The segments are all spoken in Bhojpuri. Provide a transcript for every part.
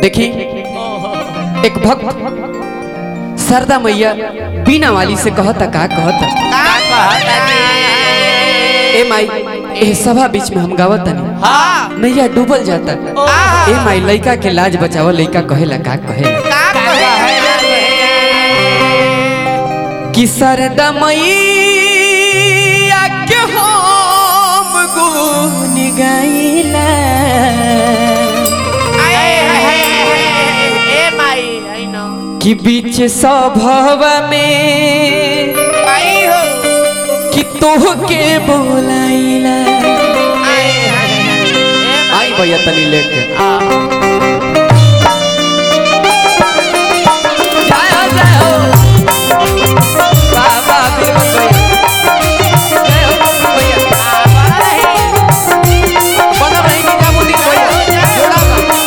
देखी एक भक्त सरदा मैया बीना वाली से कहता का कहता ए माई ए सभा बीच में हम गावत तनी नैया डूबल जाता ए माई लइका के लाज बचाव लइका कहेला का कहेला कि सरदा मैया के हम गुन गाइला कि बीच सभवा में कि तोह के बोलाइला आई भैया तनी लेके जाओ जाओ बाबा भीम भैया जय हो भैया बना रही कि जामुन दी भैया जोड़ा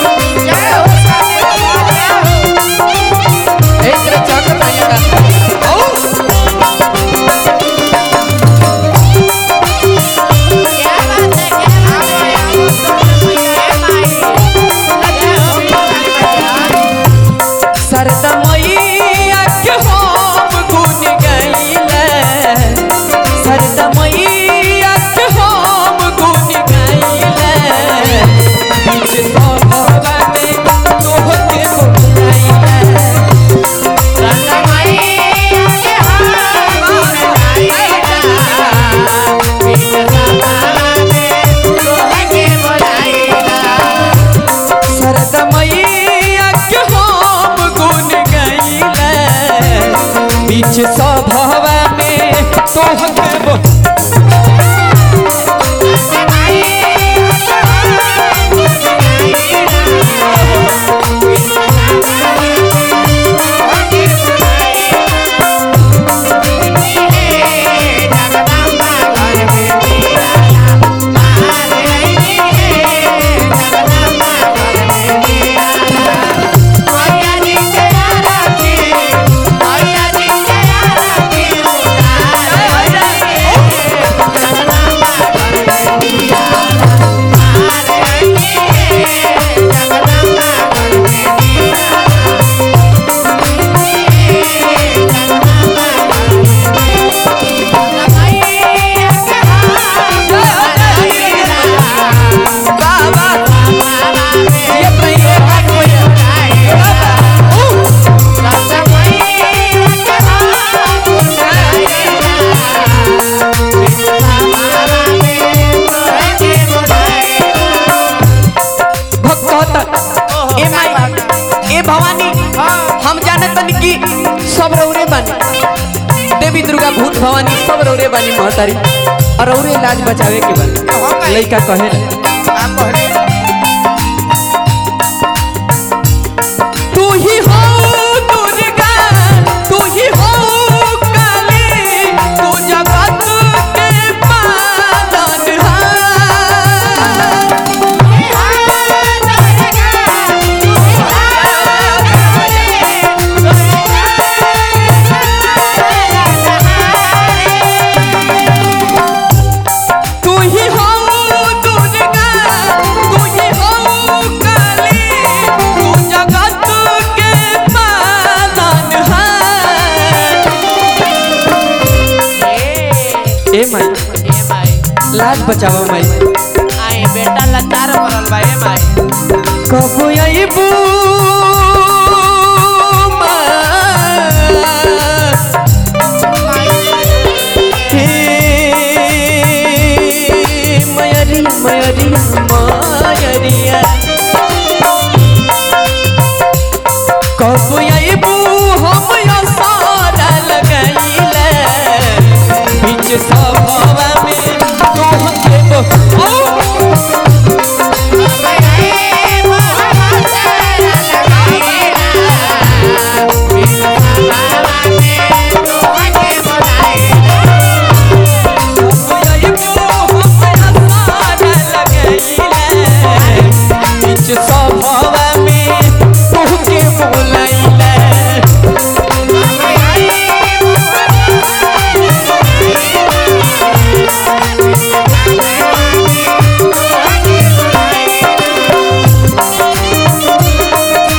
ए तेरे चाकर भैया का ओ सरदा मैया के हम गुन गाइला सरदा मैया के हम गुन गाइला बीच सभवा में तोह के बोलाइला सरदा मैया के हम गुन गाइला बीच सभवा में तोह के बोलाइला बाबा ये भैया भाग भैया भक्त कहता ए माई ए भवानी हम जानत तनी कि सब रौरे बानी देवी दुर्गा भूत भवानी सब रौरे बानी महतारी और रौरे इलाज बचावे के बा लइका कहे तू ही हो दुर्गा तू ही हो काली तू जगत के पालनहार तू ही हो दुर्गा तू ही हो काली तू जगत के पालनहार ए माई लाज बचावा माई बेटा लतार पड़ल बा ए माई कबो आइबू मयरी मयरी मयरिया कब आइबू हम यो सारा लगाइला बीच सभवा में तोह के बो सभवा में तोह के बोलाइला Thank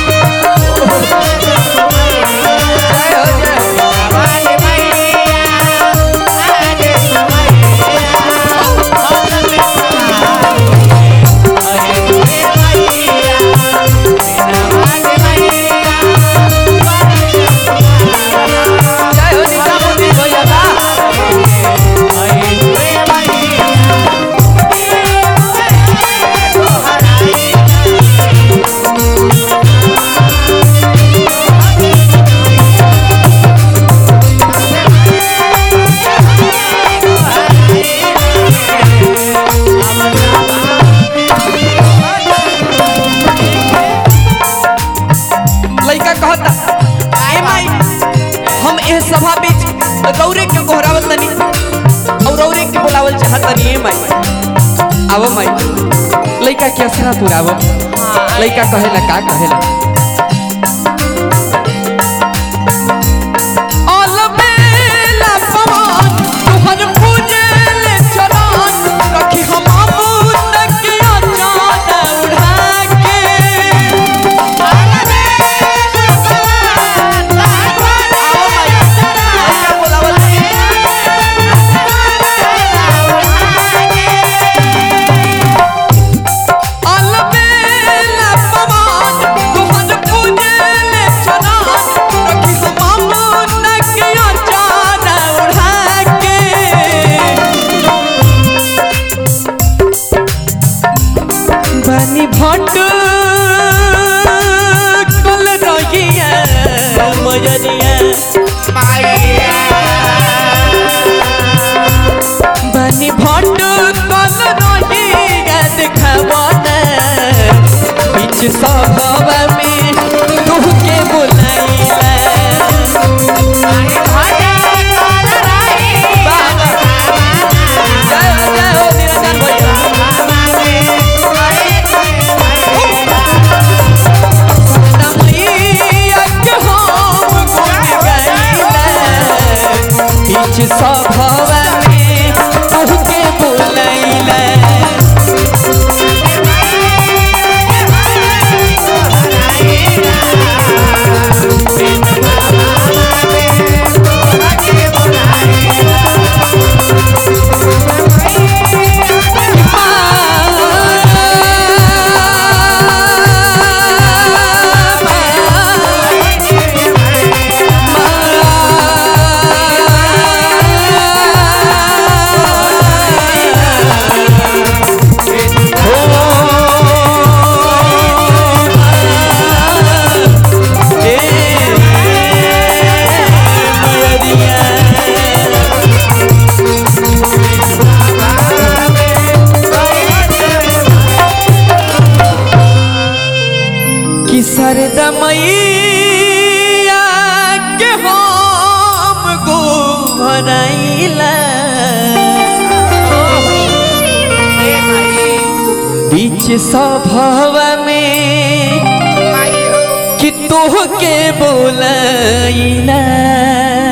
तनी माई आवो माई लइका के असरा पुरावो लइका कहेला का कहेला अलबेला पवन तुहर पूजल चरण रखी हम अमूत के अचान उड़ा के अलबेला पवन तुहर पूजल चरण रखी हम अमूत के अचान उड़ा के बनी भट कल रहिया मजरिया बनी भट कल रहिया देखबना बीच सभवा में तुह के बुलाइला बाबा जय हो, जय हो निरंजन भैया सभवा में तुहके बुलैला कि सरदमैया के हम गो भरैला बीच सभवा में कि तोह के बोलैला